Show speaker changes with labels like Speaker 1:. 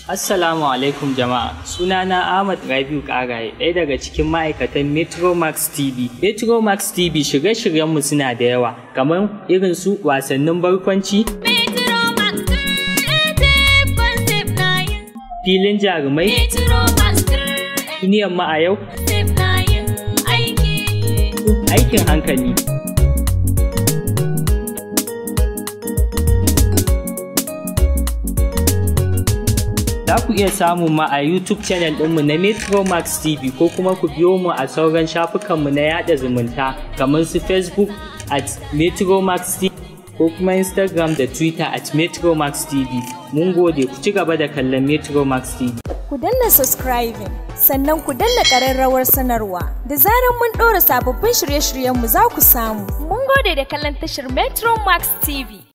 Speaker 1: Assalamu alaikum jama'a. Sunana Ahmad Rabiu Karaye, ɗaya daga cikin ma'aikatan Metromax TV. Metromax TV shirye-shiryenmu suna da yawa, kamar irin su wasannin barkwanci,
Speaker 2: Metromax creative concept na yin
Speaker 1: filin jarumai,
Speaker 2: Metromax creative
Speaker 1: duniyar mu a yau,
Speaker 2: na yin aiki.
Speaker 1: aikin hankali. Za ku iya samun mu a YouTube channel ɗinmu na Metromax TV ko kuma ku biyo mu a sauran shafukanmu na yada zumunta kamar su Facebook at Metromax TV ko kuma Instagram da Twitter at Metromax TV. Mun gode ku ci gaba da kallon Metromax TV.
Speaker 3: ku danna subscribing sannan ku danna ƙararrawar sanarwa da zarar mun ɗora sababbin shirye-shiryenmu za ku samu.
Speaker 2: Mun gode da kallon tashar Metromax TV.